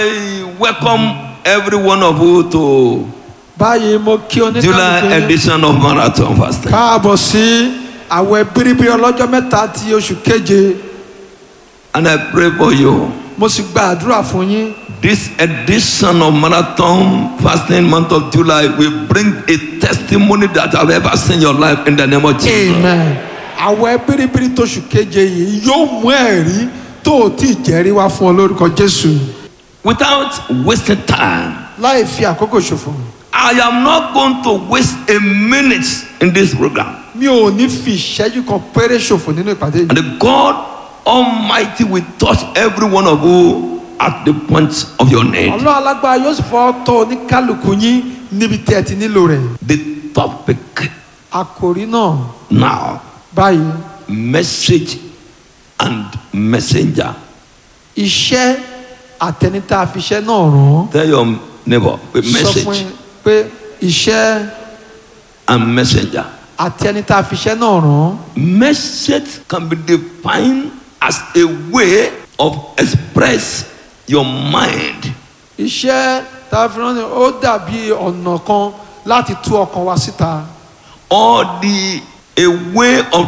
I welcome every one of you to báyìí mo kí July oníkàlùkù yín edition of Marathon Fasting. káàbọ̀ sí àwẹ̀ bíríbírí ọlọ́jọ́ mẹ́ta ti oṣù keje And I pray for you. mo sì gba àdúrà fún yín This edition of Marathon Fasting month of July will bring a testimony that I've ever seen in your life in the name of Jesus. amen àwẹ̀ bíríbírí tóṣù keje yìí yóò mú ẹ̀rí tó o tí ì jẹ́rí wá fún ọ lórúkọ jésù Without wasting time, láì fi àkókò ṣòfò I am not going to waste a minute in this program. mi ò ní fi ìṣẹ́jú kan péré ṣòfò nínú ìpàdé yìí And the God Almighty will touch every one of you at the point of your need. ọlọ́run alágbára yóò sì fọ́ tọ́ oníkálukú yín níbi tí ẹ ti nílò rẹ̀ The topic àkòrí náà now báyìí message and messenger. iṣẹ́ àtẹnitá àfiṣẹ́ náà rán Tell your neighbor with sọ fún message yín pé iṣẹ́ and messenger. àtẹnitá àfiṣẹ́ náà rán Message can be defined as a way of express your mind iṣẹ́ tá a fi rán ni ó dàbí ọ̀nà kan láti tú ọkàn wa síta or the a way of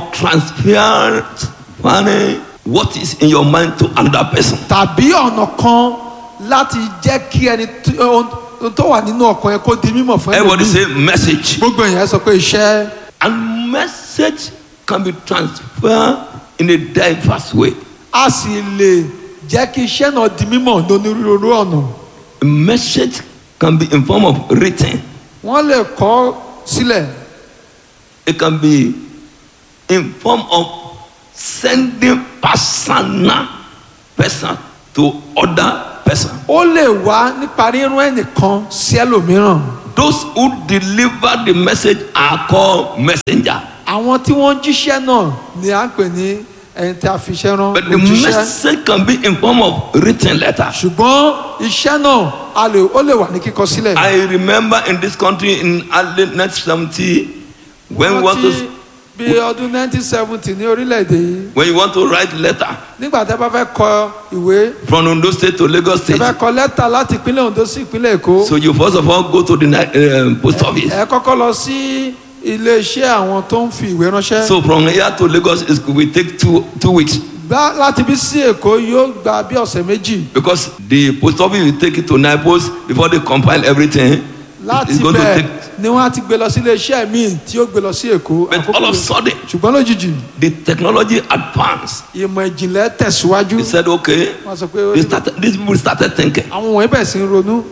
transferring what is in your mind to another person. tàbí ọ̀nà kan láti jẹ́ kí ẹni tí- ohun tó wà nínú ọkàn yẹn kó di mímọ̀ fún Everybody ẹlòmíì say message. gbogbo èèyàn sọ pé iṣẹ́ And message can be transferred in a diverse way. a sì lè jẹ́ kí iṣẹ́ náà di mímọ̀ lónírúurú ọ̀nà A message can be in form of written. wọ́n lè kọ sílẹ̀ It can be in form of sending personal person to other person. ó lè wá nípa rírán ẹnìkan sí ẹlòmíràn Those who deliver the message are called messenger. àwọn tí wọ́n ń jíṣẹ́ náà ni à ń pè ní ẹni tí a fi iṣẹ́ rán But the òjíṣẹ́ message can be in form of written letter. ṣùgbọ́n iṣẹ́ náà a lè ó lè wà ní kíkọ sílẹ̀. I remember in this country in early 1970 when we want Rántí to bí ọdún 1970 ní orílẹ̀-èdè yìí when you want to write letter nígbà tí a bá fẹ́ kọ ìwé from Ondo State to Lagos ẹ State. fẹ́ kọ lẹ́tà láti ìpínlẹ̀ Ondo sí ìpínlẹ̀ Èkó So you first of all go to the uh, post office. ẹ kọ́kọ́ lọ sí iléeṣẹ́ àwọn tó ń fi ìwé ránṣẹ́ So from here to Lagos it will take two two weeks Bá- láti bí sí Èkó yóò gba bí ọ̀sẹ̀ méjì because the post office will take it to Naples before they compile everything. láti It's going to bẹ́ẹ̀ take. ni wọ́n á ti gbé lọ sí iléeṣẹ́ míì tí ó gbé lọ sí Èkó But Àkókò all of a yóò- sudden ṣùgbọ́n lójijì the technology advanced. ìmọ̀ ìjìnlẹ̀ tẹ̀síwájú He said, okay. wọ́n sọ pé ó They ní- started, these people started thinking. àwọn wọ̀nyí bẹ̀rẹ̀ sí ń ronú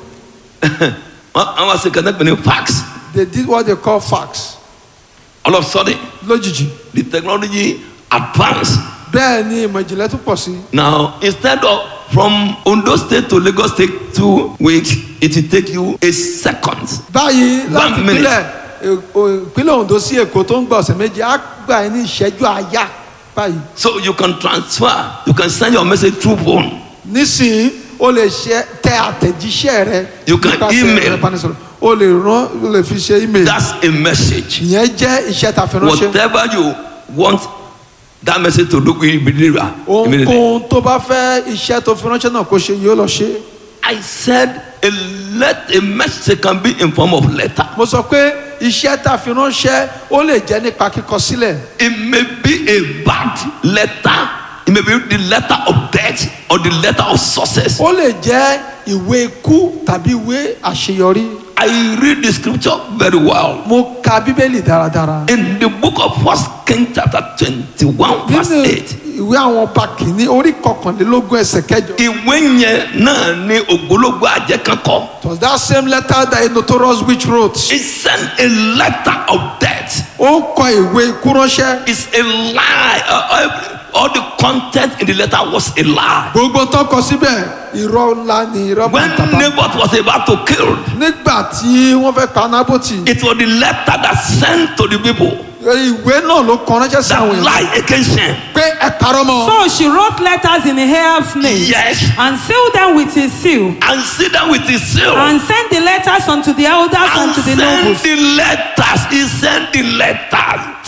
I was connecting fax. they did what they call fax All of a sudden lójijì the technology advanced. bẹ́ẹ̀ ni ìmọ̀ ìjìnlẹ̀ tún pọ̀ sí Now, instead of from Ondo State to Lagos State two weeks, it will take you a second. báyìí One láti minute. ìpínlẹ̀ Èkó- ìpínlẹ̀ Ondo sí Èkó tó ń gba ọ̀sẹ̀ méjì á gbà ẹ́ ní ìṣẹ́jú àyà báyìí So you can transfer, you can send your message through phone. nísìnyí o lè ṣe tẹ àtẹ̀jíṣẹ́ rẹ You can nípasẹ̀ email. ẹ̀rọ ìbánisọ̀rọ̀ o lè rán o lè fi ṣe email That's a message. ìyẹn jẹ́ iṣẹ́ ta fi ránṣẹ́ Whatever you want that message to do, we deliver immediately. ohunkóhun tó bá fẹ́ iṣẹ́ tó fi ránṣẹ́ náà kó ṣe yóò lọ ṣe I said a let a message can be in form of letter. mo sọ pé iṣẹ́ ta fi ránṣẹ́ ó lè jẹ́ nípa kíkọ sílẹ̀ It may be a bad letter. It may be the letter of death or the letter of success. ó lè jẹ́ ìwé ikú tàbí ìwé àṣeyọrí I read the scripture very well. mo ka bíbélì dáradára In the book of First King chapter 21 verse nínú 8. ìwé àwọn ọba kìíní orí kọkànlélógún ẹsẹ̀ kẹjọ Ìwé yẹn náà ni ògbólógbò àjẹ́ kan kọ. it was that same letter that a notorious witch wrote He sent a letter of death. ó ń kọ ìwé ikú ránṣẹ́ It's a lie. Uh, every- all the content in the letter was a lie. gbogbo tó kọ síbẹ̀ irọ́ ńlá ni irọ́ When bàtàbà Naboth was about to kill, nígbà tí wọ́n fẹ́ pa nábòtì it was the letter that sent to the people ìwé náà ló kọ ránṣẹ́ sí that àwọn èèyàn lie against him. pé ẹ parọ́ mọ́ So she wrote letters in Ahab's name Yes. and sealed them with his seal And sit down with his seal. and sent the letters unto the elders and and to the send nobles. the letters. He sent the letters.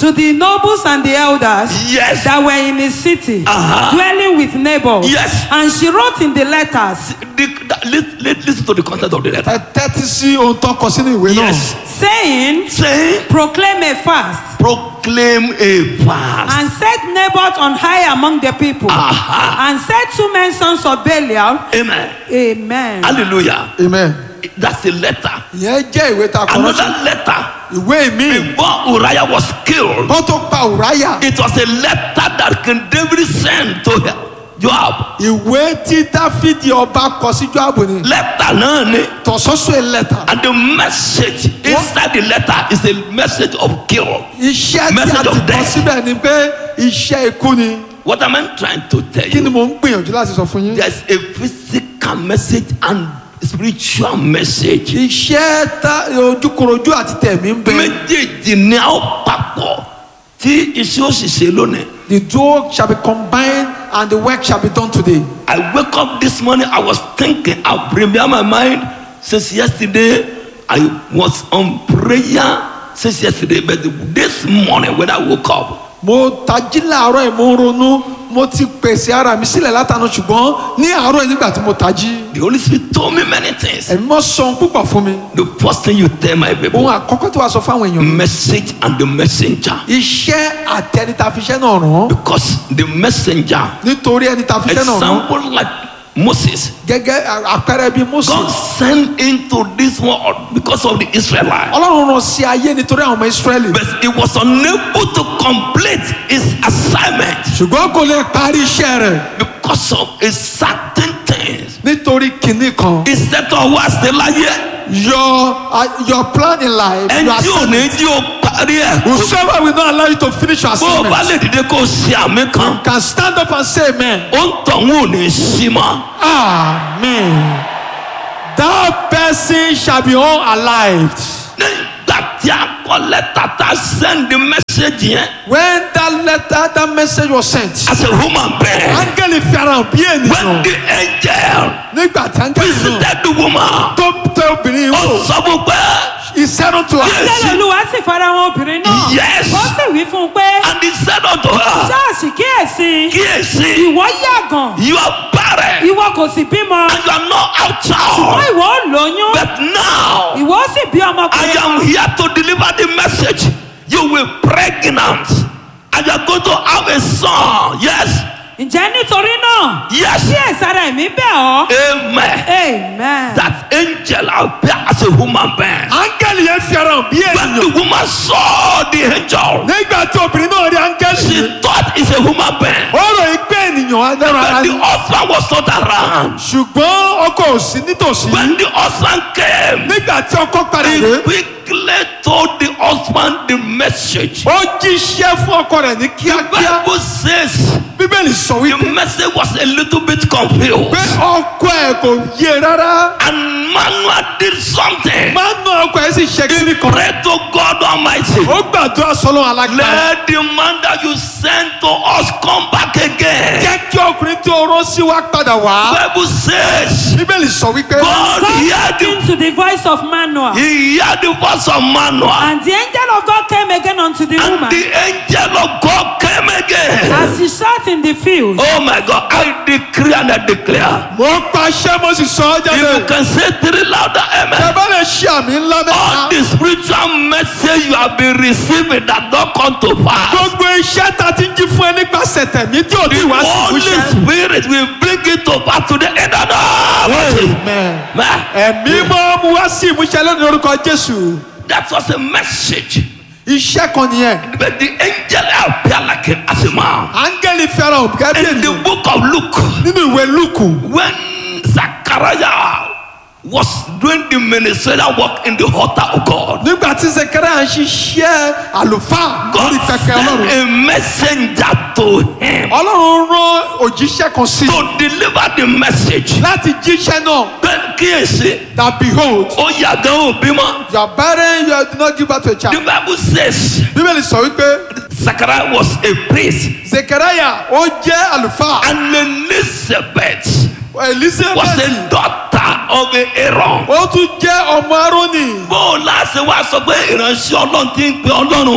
to the nobles and the elders Yes. that were in his city, Uh-huh. dwelling with Nabal. Yes. And she wrote in the letters, The, that, lis- lis- listen to the content of the letter. ẹ tẹ́tí sí ohun tó kọ sínú ìwé náà. Yes. saying, Saying, Proclaim a fast, proclaim a fast. and set Naboth on high among the people, Aha. and set two men sons of Belial. Amen. Amen. Hallelujah. amen. That's a letter. ìyẹn jẹ́ ìwé tá a kọ ránṣẹ́. Another letter. ìwé mi Before Uriah was killed, bọ́ tó pa Ùráyà. it was a letter that King David sent to Joab. ìwé tí dáfídì ọba kọ sí Jóábù ni. Letter náà ni. tọ̀sọ́sọ́ lẹ́tà. And the message inside the letter is a message of kill. iṣẹ́ tí a Message ti of kọ death. síbẹ̀ ni pé iṣẹ́ ikú ni. What am I trying to tell kí ni you? mo ń gbìyànjú láti sọ fún yín. There's a physical message and spiritual message. iṣẹ́ tá ojúkorojú àti tẹ̀mí ń bẹ. méjèèjì ni a ó papọ̀ tí iṣẹ́ ó sì ṣe lónìí. the duo shall be combined and the work shall be done today. I wake up this morning I was thinking I prepare my mind since yesterday I was on prayer since yesterday but this morning when I woke up mo tají láàárọ̀ yìí mo ń ronú mo ti pèsè ara mi sílẹ̀ látànà ṣùgbọ́n ní àárọ̀ yìí nígbà tí mo tají the Holy Spirit told me many things. ẹ̀mí mọ́ sọ ohun púpọ̀ fún mi. The first thing you tell my people ohun àkọ́kọ́ tí wàá sọ fáwọn èèyàn. message and the messenger iṣẹ́ àti ẹni tá a fi iṣẹ́ náà rán. because the messenger nítorí ẹni tá a fi iṣẹ́ náà rán. example like Moses gẹ́gẹ́ àpẹẹrẹ bíi Mósè. God sent into this world because of the Israelites. ọlọ́run rán sí ayé nítorí àwọn ọmọ Ísírẹ́lì. but he was unable to complete his assignment ṣùgbọ́n kò lè parí iṣẹ́ rẹ̀ because of a certain things. nítorí kinní kan. iṣẹ́ tó wá sí láyé your uh, your plan in life. ẹni your tí ò ní jí o parí ẹ̀. whosoever will not allow you to finish your bó o bá assignment lè dìde kó o ṣe àmì kan can stand up and say amen. ó ń tọ̀hún ò ní sí mọ́. amen. that person shall be unalived. nígbà tí a kọ lẹ́tà tá a send the message yẹn when that letter that message was sent. as a human being áńgẹ́lì fi ara hàn bí when ènìyàn. the angel nígbà tí áńgẹ́lì náà visited the woman tó tẹ obìnrin ó wò. sọ fún pé he said unto her. Yes. Bẹ́ẹ̀ Olúwa sì fara wọn obìnrin náà. Yes. Ó sì wí fún un pé, and he said unto her Ṣáàṣì kíyèsí, kíyèsí ìwọ yàgàn, you are barren ìwọ kò sì bímọ, and you are not out ṣùgbọ́n child ìwọ ó lóyún, but now ìwọ ó sì bí I ọmọkùnrin am kan. here to deliver the message you will pregnant and you are going to have a son yes Ǹjẹ́ nítorí náà, yes kíyèsára ẹ̀mí bẹ̀ ọ́. amen Amen. that angel appear as a human being áńgẹ́lì yẹn fi ara hàn bí when ènìyàn. the woman saw the angel nígbà tí obìnrin náà rí áńgẹ́lì she yìí. thought it's a human being ó rò yí pé ènìyàn adára ara but the ni. husband was not around ṣùgbọ́n ọkọ ò sí nítòsí. when the husband came nígbà tí ọkọ padà he dé. quickly told the husband the message ó jíṣẹ́ fún ọkọ rẹ̀ ní the kíákíá. bible says bíbélì sọ the wípé message was a little bit confused pé ọkọ ẹ̀ kò yé rárá. and manuel did something máa ń ná ọkọ ẹ̀ sì ṣe kíní kan. pray to god almighty ó gbàdúrà sọlọ́ alágbára. let the man that you sent to us come back again jẹ́ kí ọkùnrin tí o rán sí wa padà wá. bible says bíbélì sọ wípé. god God heard the listened to the voice of Manoah, he heard the voice of manuel and the angel of God came again unto the and woman the angel of god came again as she sat in the field. oh my god i decree and i declare mo pàṣẹ mo sì sọ ọ́ if you jáde. can say three louder amen ẹ bá lè ṣe àmì ńlá all mẹ́ta. the spiritual message you have been receiving that don come to pass. gbogbo iṣẹ́ ta ti jí fún ẹ nípasẹ̀ tẹ̀mí tí ò ní The wá sí Holy ìmúṣẹ. Spirit will bring it to pass to the end of the Amen. Man, ẹ̀mí mọ́ mu wá sí ìmúṣẹ lónìí lórúkọ jésù. that was a message. iṣẹ́ kan nìyẹn. But the angel appeared like a, as a man. áńgẹ́lì fẹ́ràn òbíkẹ́ bí In the ènìyàn. book of Luke, nínú ìwé lùkù. when Zachariah was doing the ministerial work in the altar of God, nígbà tí zekaria ń ṣiṣẹ́ àlùfáà God lórí pẹpẹ sent ọlọ́run. a messenger to him ọlọ́run rán òjíṣẹ́ kan sí i to deliver the message. láti jíṣẹ́ náà. Bẹ́ẹ̀ kíyèsí, that behold ó yàgàn òbí mọ́. you are barren you did not give birth to a The child. Bible says bíbélì sọ wípé Zachariah was a priest. zekaria ó jẹ́ àlùfáà. And Elizabeth was elizabeth a daughter of Aaron. ó tún jẹ́ ọmọ arónì. Bó o láṣẹ wá sọ pé ìránṣẹ́ ọlọ́run ti ń pe ọlọ́run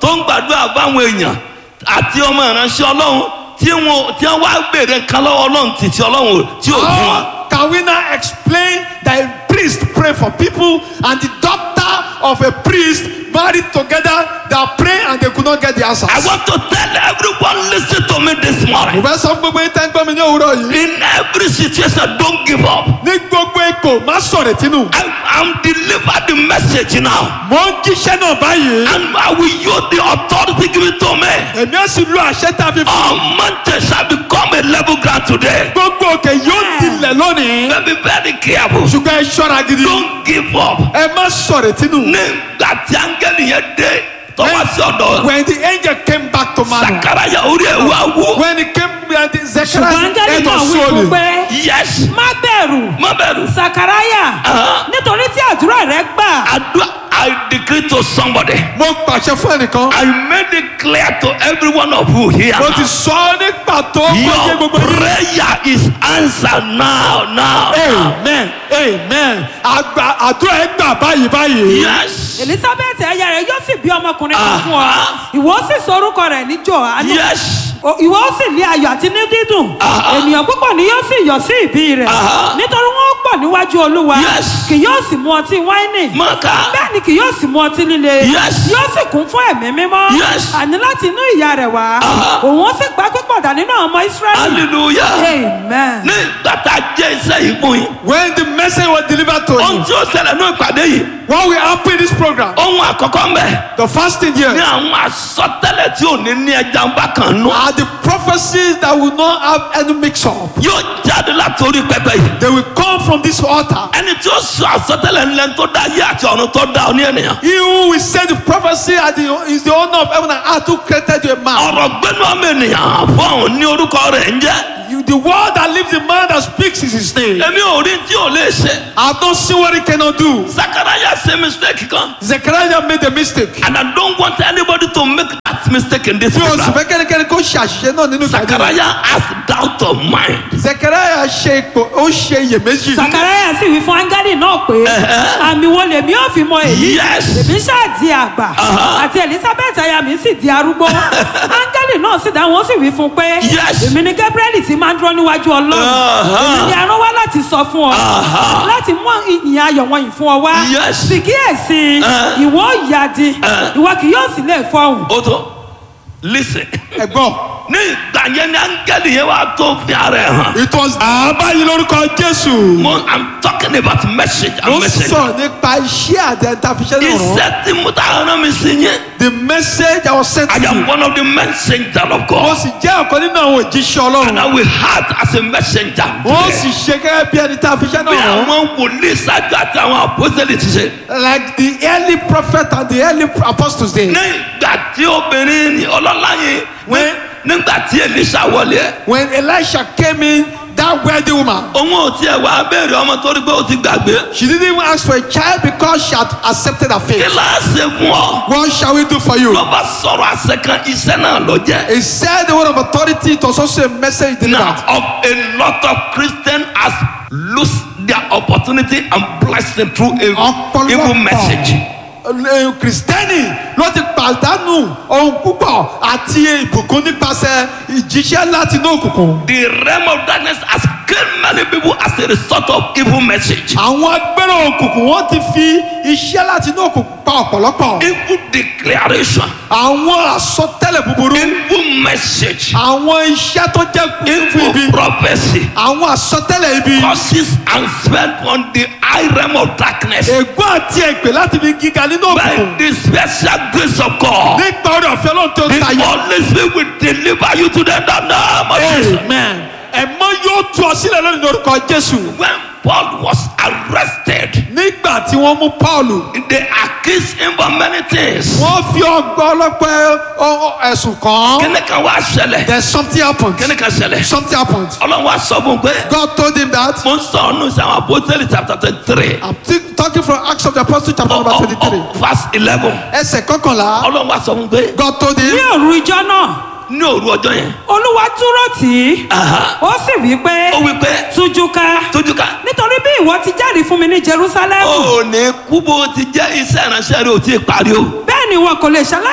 tó ń gbàdúrà báwọn èèyàn àti ọmọ ìránṣẹ́ ọlọ́run tí wọn tí wọn wá gbèrè nǹkan lọ́wọ́ ọlọ́run títí ọlọ́run tí ò fún wa. How can we now explain that a priest pray for people and the daughter of a priest married together that pray and they could not get the answers? I want to tell everyone listen to me this Mo morning. fẹ́ sọ fún gbogbo yín tẹ́ ń gbọ́ mi ní òwúrọ̀ yìí. In every situation don't give up. Ní gbogbo ipò má sọ̀rọ̀ tínú. I am deliver the message now Mo ń jíṣẹ́ náà báyìí. and I will use the authority given to me. Èmi á sì lo àṣẹ tá a fi fún. All mountains shall become a level ground today. Gbogbo òkè yóò dilẹ̀ lónìí. Be very careful. Ṣùgbọ́n ẹ ṣọ́ra gidi. Don't give up. Ẹ má sọ̀rọ̀ tínú. Nígbà tí áńgẹ́lì yẹn dé tọ́wọ́ sí ọ̀dọ̀ When the angel came back to Manoah. Sakaraya orí ẹ̀ wá wú. When he came when the ṣùgbọ́n Zechariah áńgẹ́lì head náà was wí fún swollen. pé Yes. má bẹ̀rù Má bẹ̀rù. sakaraya Ah. nítorí tí àdúrà rẹ gbà Àdúrà I decree to somebody. Mo pàṣẹ fún ẹnìkan. I made it clear to every one of you here. Mo ti sọ ọ́ ní pàtó fún ẹyẹ Your gbogbo yín. prayer is answered now, now. Amen amen. Àgbà àdúrà ẹ gbà báyìí báyìí. Yes. elizabeth ẹyà rẹ yóò sì bí ọmọkùnrin kan Ah. fún ọ ìwọ ó sì sọ orúkọ rẹ ní johannu Yes. O- ìwọ ó sì ní ayọ̀ àti ní dídùn Ah. ènìyàn púpọ̀ ni yóò sì yọ̀ sí ìbí rẹ̀ Ah. nítorí wọ́n pọ̀ níwájú olúwa Yes. kì yóò sì mu ọtí wáìnì Maka. bẹ́ẹ̀ ni kì yóò sì mu ọtí líle Yes. yóò sì kún fún ẹ̀mí mímọ́ Yes. àní láti inú ìyá rẹ̀ wá Ah. òun ó sì gbá pípọ̀dà nínú àwọn ọmọ israẹli Hallelujah. amen. Nígbà tá a jẹ́ iṣẹ́ yìí fún yín. When the message was delivered to Ohun you. tí ó ṣẹlẹ̀ ní ìpàdé yìí. What will happen in this program? Ohun àkọ́kọ́ ń bẹ̀. The fasting here Ní àwọn àsọtẹ́lẹ̀ tí ò ní ní ẹja ń bá kan nú. are the prophecies that will not have any mix up. Yóò jáde láti orí pẹpẹ yìí. They will come from this altar. Ẹni tí ó sọ àsọtẹ́lẹ̀ ńlẹ̀ tó dá ayé àti ọ̀run tó dá ọ ní ènìyàn. He who will say the prophecy are the, is the owner of heaven and earth who created you a man. Ọ̀rọ̀ gbẹ́nu ọmọ ènìyàn fọ́ọ̀n ní orúkọ rẹ̀ ń jẹ́. You, the word that lives the man that speaks is his name. Èmi ò rí tí ò lè ṣe. I have not seen what he cannot do. Sakaraya ṣe mistake kan. Zechariah made a mistake. And I don't want anybody to make that mistake in this Bí o sì program. fẹ́ kẹ́nikẹ́ni kó ṣe àṣìṣe náà nínú ìpàdé. Sakaraya has doubt of mind. Zechariah ṣe ipò ó ṣe iyèméjì. sakaraya sì wí fún áńgẹ́lì náà pé àmì wo lèmi ò fi mọ èyí Yes. èmi ṣáà di àgbà Aha. àti elizabeth aya mi sì di arúgbó áńgẹ́lì náà sì dáhùn ó sì wí fún pé Yes. èmi ni gabriel ti máa ń dúró níwájú ọlọ́run Aha. èmi ni arán wá láti sọ fún ọ Aha. láti mú ìyìn ayọ̀ wọ̀nyí fún ọ wá Yes. sì kíyèsí Eh. ìwọ ó yadi Eh. ìwọ kì yóò sì lè fọhùn Ó tó listen. Ẹ̀gbọ́n. Ní ìgbà yẹn ni áńgẹ́lì yẹn wá tó fi ara ẹ̀ hàn. It was àbáyé lórúkọ Jésù. Mo I'm talking about message Mo and message. sọ̀rọ̀ nípa iṣẹ́ àti ẹ̀ńtàfiṣẹ́ náà rán. Iṣẹ́ tí mo ta rán mi sí yẹn. The message I was sent I to am you. one of the messengers of Mo God. sì jẹ́ ọ̀kan nínú àwọn òjíṣẹ́ And Ọlọ́run. I will act as a messenger. Wọ́n sì ṣe gẹ́gẹ́ bí ẹni tá a fi ṣẹ́ Bí náà rán. àwọn wòlíì ṣáájú àti àwọn àpọ́sẹ̀lì ti ṣe. Like the early prophet and the early apostles did. Ní ìgbà tí obìnrin ni ọlọ́lá yẹn. When- Nígbà tí Elisa wọlé. When Elisha came in, that wealthy woman, Òun ò tiẹ̀ wá béèrè ọmọ torí pé ó ti gbàgbé. she didn't even ask for a child because she had accepted her Kí faith. la ṣe fún ọ? What shall we do for you? Ló bá sọ̀rọ̀ àṣẹ kan iṣẹ́ náà ló jẹ́. He said the word of authority. It was also a message Now, delivered. of a lot of Christians has lost their opportunity and blessing through a evil message. Ọ̀pọ̀lọpọ̀ kristẹni ló ti pàdánù ohun púpọ̀ àti ìbùkún nípasẹ̀ ìjíṣẹ́ láti inú òkùnkùn. The realm of darkness has killed many people as a result of evil message. àwọn agbẹ́rẹ́ òkùnkùn wọ́n ti fi iṣẹ́ láti inú òkùnkùn pa ọ̀pọ̀lọpọ̀. Evil declaration, àwọn àsọtẹ́lẹ̀ búburú evil message, àwọn iṣẹ́ tó jẹ́ fún ibi evil prophecy àwọn àsọtẹ́lẹ̀ ibi causes and spent on the high realm of darkness ègbón àti ègbè láti fi gíga nínú by òkùnkùn the special grace of God. nípa orí ọ̀fẹ́ ló ń tó The tayọ. Holy Spirit will deliver you to the name of Jesus. amen ẹ̀mọ́ yóò tú ọ sílẹ̀ lónìí lórúkọ jésù. When Paul was arrested, nígbà tí wọ́n mú paulu they accused him of many things. wọ́n fi ọgbà ọlọ́pẹ́ ọ- ọ- ẹ̀sùn kàn án. Kíni kan wá ṣẹlẹ̀? then something happened. Kíni kan ṣẹlẹ̀? something happened. Ọlọ́run wá sọ fún un pé God told him that. mo ń sọ ọ́nù sí àwọn apostoli chapter twenty three I'm t- talking from Acts of the Apostles chapter number twenty-three. verse eleven. ẹsẹ̀ kọkànlá. Ọlọ́run wá sọ fún un pé God told ní him. òru ijọ́ náà ní òru ọjọ́ yẹn olúwa dúró tì í Aha. ó sì wí pé ó wí pé tújú ká tójú ká nítorí bí ìwọ ti jáde fún mi ní jerusalem ó ní kú bó ti jẹ́ iṣẹ́ ìránṣẹ́ rẹ̀ ò tí ì parí o. bẹ́ẹ̀ ni wọn kò lè ṣaláì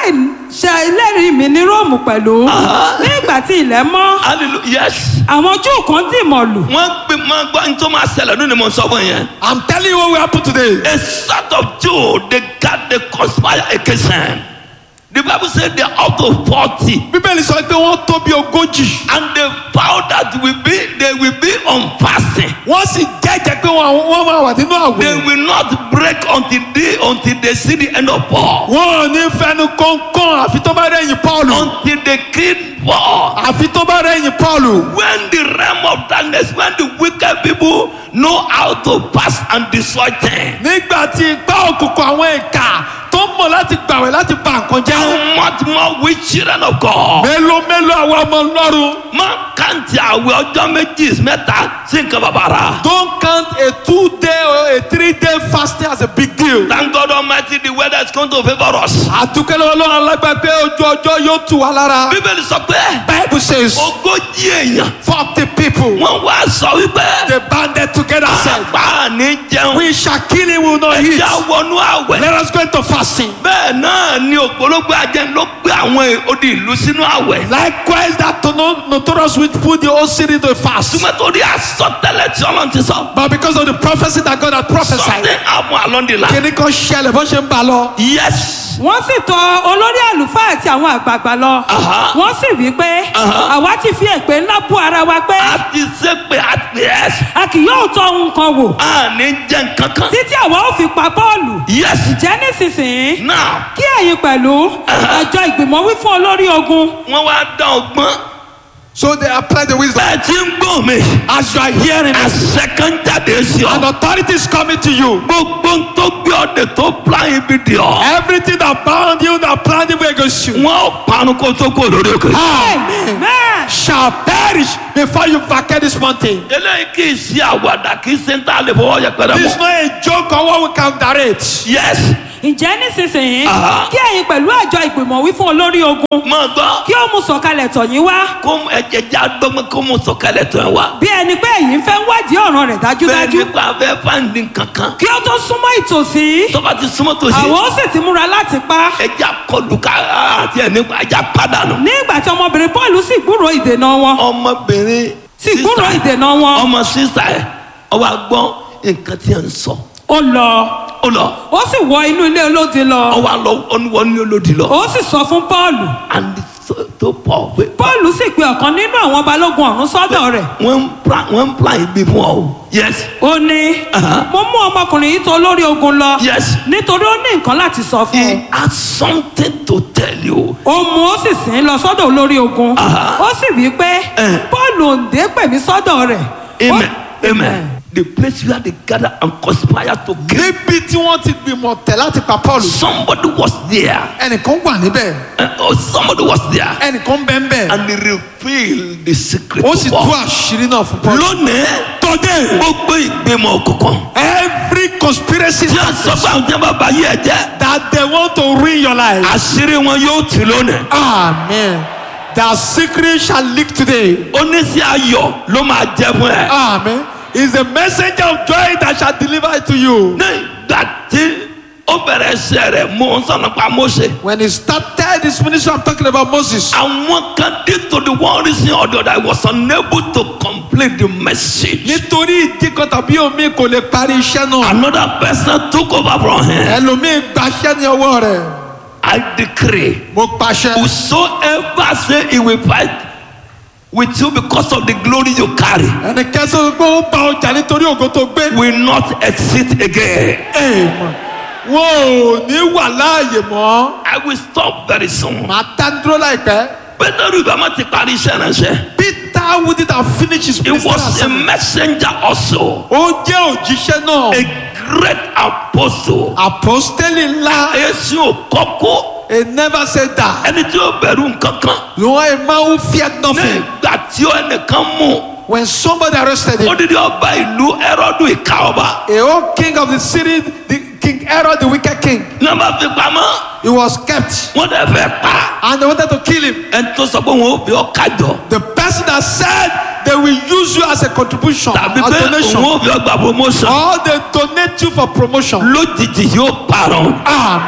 ṣe ẹlẹ́rìí mi ní róòmù pẹ̀lú Aha. ní ìgbà tí ilẹ̀ mọ́ hallelujah yes àwọn júù kan dì mọ̀lù wọ́n gbé máa gbọ́ ní tó máa ṣẹlẹ̀ lónìí mo sọ fún yẹn. I'm telling you what will happen today. a sort of Jew they got the conspire against him. The Bible said they are up to forty Bíbélì sọ pé wọ́n tó bí ogójì. and they vow that will be they will be on fasting. Wọ́n sì jẹ́jẹ́ pé wọ́n wọ́n máa wà nínú They àwẹ̀. will not break until they until they see the end of Paul. Wọ́n ò ní fẹnu kọ́ńkọ́n àfi tó bá rẹ̀yìn Pọ́ọ̀lù. Until they kill Paul. Àfi tó bá rẹ̀yìn Pọ́ọ̀lù. When the realm of darkness, when the wicked people know how to pass and destroy things. Nígbà tí ipá òkùnkùn àwọn ìkà tó mọ̀ láti gbàwẹ̀ láti bà nǹkan jẹ́. How much more we children of God? Mélòó mélòó àwọn ọmọ Ọlọ́run. Má kàǹtì àwẹ̀ ọjọ́ méjì mẹ́ta sí nǹkan bàbàrà. Don't count a two day or a three day fasting as a big deal. Thank God Almighty the weather is going to favour us. Àdúkẹ́lẹ́ Ọlọ́run alágbá pé ojú ọjọ́ yóò tù wá lára. Bíbélì sọ pé Bible says ogójì èèyàn forty people wọ́n wá sọ wípé they banded together said àgbà ní jẹun we shall kill him we will not eat. ẹja wọnú àwẹ̀. Let us go into fasting. Bẹ́ẹ̀ náà ni ògbólógbò ajẹ́ ló gbé àwọn odi ìlú sínú àwẹ̀. Likewise that no- notorious witch put the whole city into a fast. Túmọ̀ torí àsọtẹ́lẹ̀ tí Ọlọ́run ti sọ. But because of the prophecy that God had prophesied. Something happen along the line. Kíní kan ṣẹlẹ̀ bó ṣe ń bá a lọ. Yes. wọ́n sì tọ olórí àlùfáà àti àwọn àgbààgbà lọ Aha. wọ́n sì wí pé Aha. àwa ti fi èpè ńlá bú ara wa pé A ti ṣe pé a ti ẹ̀ a kì yóò tọ ohun kan wò a ní jẹ́ nǹkan kan. títí àwa ó fi pa bọ́ọ̀lù Yes. ǹjẹ́ nísinsìnyí Now kí ẹ̀yin pẹ̀lú àjọ ìgbìmọ̀ wí fún olórí ogun wọ́n wá dán ọgbọ́n. So they applied the wisdom. Bẹ́ẹ̀ tí ń gbọ́ mi. As you are hearing it, Àṣẹ kan jáde sí and ọ. authority is coming to you. Gbogbo ń tó gbé ọdẹ tó plan ibi di ọ. Everything that bound you, that planned evil against you, Wọ́n ò parun kó tó kó lórí òkè. Amen. amen shall perish before you vacate this mountain. Eléyìí kì í ṣe àwàdà kì í ṣe ń tà lè fọwọ́ yẹpẹrẹ This is mọ́. not a joke or what we can direct. Yes. ǹjẹ́ nísinsìnyí Aha. kí ẹ̀yin pẹ̀lú àjọ ìgbìmọ̀ wí fún olórí ogun Mọ̀ gbọ́. kí ó mú sọ̀kalẹ̀ tọ̀ yín wá Kó ẹ̀jẹ̀ já dọ́gbọ́n kó mú sọ̀kalẹ̀ tó ẹ̀ wá. bí ẹni pé ẹ̀yin fẹ́ wádìí ọ̀ràn rẹ̀ Bẹ́ẹ̀ dájúdájú nípa abẹ́ fáǹdì kankan. kí ó tó súnmọ́ ìtòsí Tọ́ba ti súnmọ́ tòsí. àwọn ó sì ti múra láti pa Ẹja kọlù ká àti ẹ̀ nípa ẹja pàdánù. ní ìgbà tí ọmọbìnrin Pọ́ọ̀lù sì gbúròó ìdènà wọn Ọmọbìnrin sì gbúròó sísá ìdènà wọn ọmọ sísá ẹ̀ ọwọ́ agbọ́n nǹkan tí ẹ̀ ń sọ. ó lọ Ó lọ. ó sì wọ inú ilé olódi lọ Ọwọ́ àlọ́ ọ̀nùwọ̀ ní olódì lọ. ó sì sọ fún Pọ́ọ̀lù And so- tó pọ̀ pé Pọ́ọ̀lù sì pe ọ̀kan nínú àwọn balógun ọ̀rún sọ́dọ̀ rẹ̀ wọ́n ń plan wọ́n ń plan ibi fún ọ o. Yes. ó ní Aha. mo mú ọmọkùnrin yìí tó lórí ogun lọ Yes. nítorí ó ní nǹkan láti sọ fún un He has something to tell you. ó mú ó sì sìn ín lọ sọ́dọ̀ olórí ogun Aha. ó sì wí pé Eh. Pọ́ọ̀lù òǹdè pè mí sọ́dọ̀ rẹ̀ Ó- Amen. Amen. The place where they gather and conspire to kill. Níbi tí wọ́n ti gbìmọ̀ tẹ̀ láti pa Paul. Somebody was there. Ẹnìkan wà níbẹ̀. Uh, or somebody was there. Ẹnìkan bẹ́ẹ̀ bẹ́ẹ̀. And they revealed the secret Ó to sì tú Paul. àṣírí náà fún Paul. Lónìí, Today, gbogbo ìgbìmọ̀ òkùnkùn. every conspiracy Tí a sọ pé àwọn tí wọ́n bá yí ẹ jẹ́. that they want to ruin your life. Àṣírí wọn yóò tì lónìí. Amen. Their secret shall leak today. Oníṣẹ́ ayọ̀ ló máa jẹ fún ẹ. Amen. Is the messenger of joy that shall deliver it to you. Ní ìgbà tí ó bẹ̀rẹ̀ ṣe rẹ̀ mú un sọ̀nà pa Mósè. When he started this ministry, I'm talking about Moses. Àwọn kan dé to the one reason or the other I was unable to complete the message. Nítorí ìdí kan tàbí omi kò lè parí iṣẹ́ náà. Another person took over from him. Ẹlòmíì gbaṣẹ́ ní ọwọ́ rẹ̀. I decree. Mo pàṣẹ. Whosoever say he will fight with you because of the glory you carry Ẹnikẹ́ni sọ pé ó bá ọjà nítorí ògo tó gbé. will not exist again. Èèmọ̀. Wọn ò ní wà láàyè mọ́. I will stop very soon. Màá dá dúró láìpẹ́. Pétérù ìbámu ti parí iṣẹ́ ránṣẹ́. Peter wouldn't have finished his He ministry. was a as- messenger also. Ó jẹ́ òjíṣẹ́ náà. A great apostle. Àpọ́stélì ńlá. Èsì ò kọ́kọ́. He never said that. Ẹni tí ó bẹ̀rù nǹkan kan. You are a man who feared nothing. Nígbà tí ó ẹnìkan mú. When somebody arrested him, Odidi ọba ìlú Ẹrọ́dù ìka ọba. a whole king of the city, the King Herod, the wicked king, Nọ́mbà fi pamọ́. he was kept Wọ́n dẹ̀ fẹ́ pa. and they wanted to kill him. Ẹni tó sọ pé wọn ò fi ọ́ kájọ. The person that said they will use you as a contribution, tàbí as pé donation, òun ò fi ọgbà promotion or they donate you for promotion. lójijì yóò parun. Amen.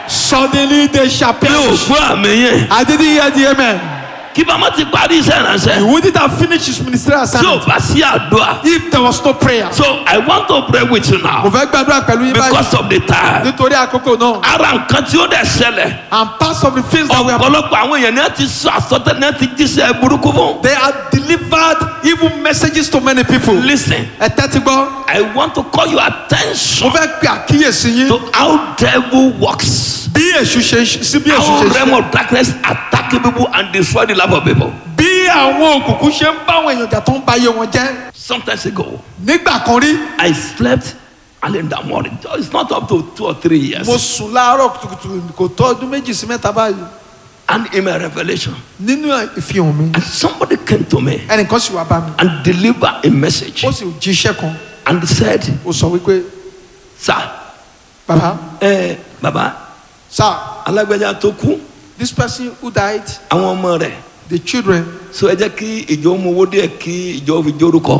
Suddenly they shall mi ò perish. gbọ́ àmì yẹn I didn't hear the amen. kí bàmá ti parí iṣẹ́ He ìránṣẹ́ wouldn't have finished his ministerial tí ò assignment bá sí àdúrà if there was no prayer. so I want to pray with you Mo now fẹ́ gbàdúrà pẹ̀lú yín báyìí because of the time nítorí àkókò náà. ara nǹkan tí ó dẹ̀ ṣẹlẹ̀ And parts of the things that we have ọ̀pọ̀lọpọ̀ àwọn èèyàn ní a ti sọ àsọtẹ́ ní a ti jíṣẹ́ burúkú fún. they have delivered evil messages to many people. listen Ẹ tẹ́tí gbọ́. I want to call your Mo attention fẹ́ pe àkíyèsí yín to how devil works bí èṣù ṣe sí bí èṣù how ṣe ṣe. realm of darkness attacking people and destroy the life of people. Bí àwọn òkùnkùn ṣe ń bá àwọn èèyàn jà tó ń ba iye wọn jẹ́. sometimes ago Nígbà kan rí, I slept early in the morning it's not up to two or three years mo sùn láàárọ̀ kùtùkùtù kò tó ọdún méjì sí mẹ́ta báyìí. and in my revelation Nínú ìfihàn mi, and somebody came to me ẹnìkan sì wá bá mi. and deliver a message Ó sì jíṣẹ́ kan. and said Ó sọ wípé, sir bàbá, ẹ baba sir, alágbèjà tó kú this person who died, àwọn ọmọ rẹ̀ the children, so ẹ jẹ́ kí ìjọ mú owó díẹ̀ kí ìjọ fi jórúkọ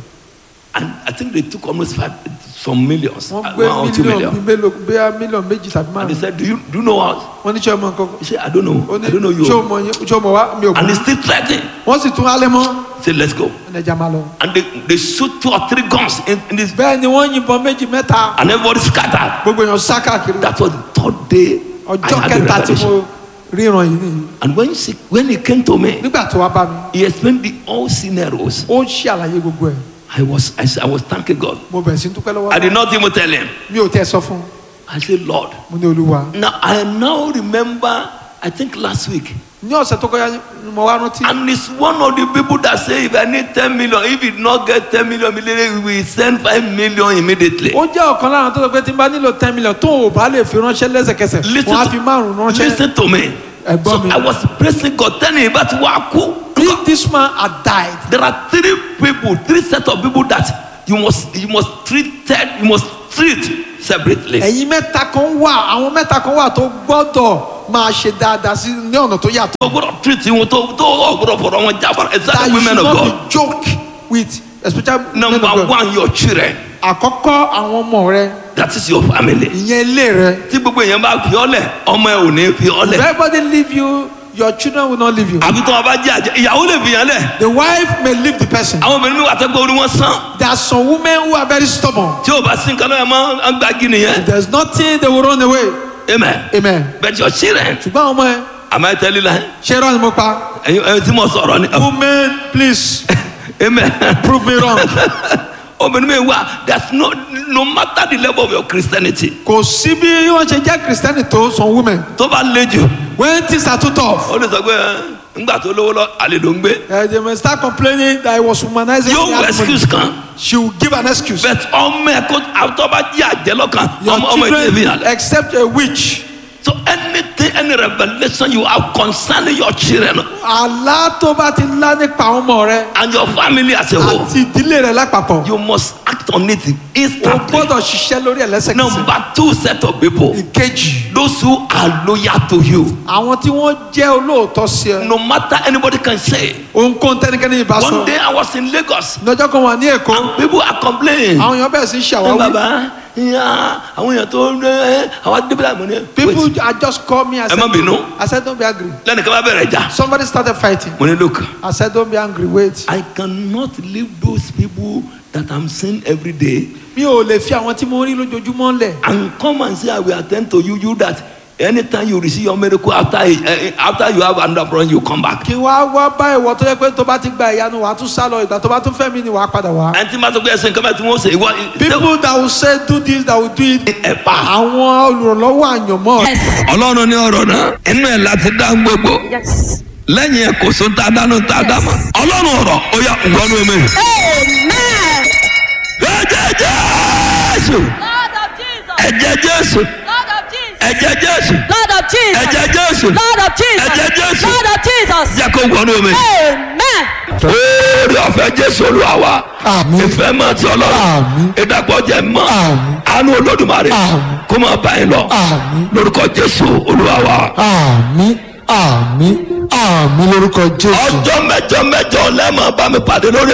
and I think they took almost five some millions wọ́n uh, gbé one or two mílíọ̀nù bíi million mélòó bíi mílíọ̀nù méjì tàbí and they márùn-ún. said do you do you know us Wọ́n ní ṣé ọmọ nǹkan he said I don't know ó ní I don't know ṣé o you mọ̀ yín ṣé o mọ̀ wá mi ò and he mọ̀. still threatening Wọ́n sì tún alẹ́ mọ́. he said let's go Ẹnì ẹja máa lọ. and they they shoot two or three guns in, in this Bẹ́ẹ̀ ni wọ́n yìnbọn méjì mẹ́ta. and everybody scattered Gbogbo èèyàn sá káàkiri. that was the third day I Ọjọ́ had the kẹta tí revelation mo ríran yìí nìyí. and when she when he came to me Nígbà tó wá bá mi, he explained the all scenarios ó ń ṣe àlàyé gbogbo ẹ̀. I was I, said, I was thanking God Mo bẹ̀rẹ̀ sí dúpẹ́ lọ́wọ́. I did not even tell him Mi ò tẹ́ sọ fún un. I said Lord Mo ní olúwa. now I now remember I think last week Ní ọ̀sẹ̀ tó kọjá ni mo wá rántí. And it's one of the people that say if I need 10 million, if it not get 10 million immediately, we will send 5 million immediately. Ó jẹ́ ọ̀kan lára tó sọ pé tí n bá nílò ten million tó o bá lè fi ránṣẹ́ lẹ́sẹ̀kẹsẹ̀. Listen Wọ́n á fi márùn-ún to, ránṣẹ́. listen to me. Ẹ̀gbọ́n So mi. I was praising God, telling him about Waku. If this man had died, There are three people, three set of people that you must you must treat you must treat separately. ẹ̀yin mẹ́ta kan wà àwọn mẹ́ta kan wà tó gbọ́dọ̀ máa ṣe dáadáa sí ní ọ̀nà tó yàtọ̀. O gbọ́dọ̀ treat wọn tó tó o gbọ́dọ̀ fọ̀rọ̀ wọn jábára that exactly you women should of not God. be joke with especially men of Number God. one, your children. àkọ́kọ́ àwọn ọmọ rẹ That is your family. ìyẹn ilé rẹ. Tí gbogbo èèyàn bá fi ọ́ lẹ̀, ọmọ ẹ ò ní fi ọ́ if lẹ̀. everybody leave you your children will not leave you. Àbí tí wọ́n bá jẹ́ àjẹ́, ìyàwó lè fi yàn lẹ̀. the wife may leave the person. àwọn obìnrin mi wà tẹ́ pé orí wọn sàn there are some women who are very stubborn. tí o bá sí nǹkan náà ẹ máa ń gbági nìyẹn there is nothing they will run away. amen amen. but your children ṣùgbọ́n àwọn ọmọ ẹ àmọ́ ẹ tẹ́lẹ̀ la ṣé irọ́ ni mo pa. ẹ̀yin ẹ̀yin tí mo sọ̀rọ̀ ni women please amen prove me wrong. obìnrin mi wà that's no no matter the level of your christianity kò sí bí wọ́n ṣe jẹ́ kristẹni tó some women tó bá le jù when things are too tough. ó lè sọ pé ẹ, ńgbà tó lówó lọ àlè ló ń gbé Uh, they may start complaining that I was womanizing. yóò the wọ animal. excuse kan She will give an excuse. but ọmọ ẹ kó àtọ́ bá jí àjẹ́ lọ́kàn Your ọmọ ọmọ ẹ ti fi hàn children lẹ. except a witch. so anything any revolution you have concerning your children Àlá tó bá ti lá nípa àwọn ọmọ rẹ and your family as a whole àti ìdílé rẹ lápapọ̀. you must act on it O instantly. gbọ́dọ̀ ṣiṣẹ́ lórí ẹ̀ lẹ́sẹ̀kẹsẹ̀. number two set of people Ìkejì. those who are loyal to you Àwọn tí wọ́n jẹ́ olóòótọ́ sí ẹ. no matter anybody can say Ohunkóhun tẹ́nikẹ́ni ìbá one sọ. day i was in lagos Lọ́jọ́ kan wà ní Èkó. people are complaining Àwọn èèyàn bẹ̀rẹ̀ sí í ẹ ṣàwáwí. baba ya àwọn èèyàn tó ń ẹ àwọn adébílà mọ ni People wait are just call me. I ẹ said, má bínú I said don't be angry. lẹ́nìkan bá bẹ̀rẹ̀ jà Somebody started fighting. mo ní look I said don't be angry wait. i cannot leave those people that i'm seeing every day Mi ò lè fi àwọn tí mo rí lójoojúmọ́ lẹ̀. and come and say i will attend to you you that anytime you receive your miracle after uh, after you have another problem you come back kí wá wá bá ìwọ tó yẹ pé tó bá ti gba ìyanu wàá tún sá lọ ìgbà tó bá tún fẹ́ mi ni wàá padà wá. ẹni tí ma sọ pé ẹsẹ̀ nǹkan bá tí wọ́n ṣe ìwọ people that will say do this that will do it. ẹ̀ pa. àwọn olùrànlọ́wọ́ àyànmọ́. Yes. ọlọ́run ní ọ̀rọ̀ náà inú ẹ̀ láti dá gbogbo Yes. lẹ́yìn ẹ̀ kò sóhun tá a dánú tá a dá mọ́ ọlọ́run ọ̀rọ̀ ó yà wọnú mi. Amen. ẹ̀jẹ̀ jésù Lord of Jesus. ẹ̀jẹ̀ jésù Lord of Jesus. ẹ̀jẹ̀ Lord jésù of Jesus. ẹ̀jẹ̀ Lord jésù of ẹ̀jẹ̀ Jesus. jésù Lord of Jesus. jẹ́ kó wọnú mi. Amen. oore ọ̀fẹ́ jésù olúwa wa Àmín. ìfẹ́ máa ti ọlọ́run Àmín. ìdàpọ̀ jẹ́ mọ́ Àmín. àánú olódùmarè Àmín. kó máa bá yín lọ Àmín. lórúkọ jésù olúwa wa. àmì àmì àmì lórúkọ jésù. ọjọ́ mẹ́jọ mẹ́jọ lẹ́ẹ̀mọ́ bá mi pàdé lórí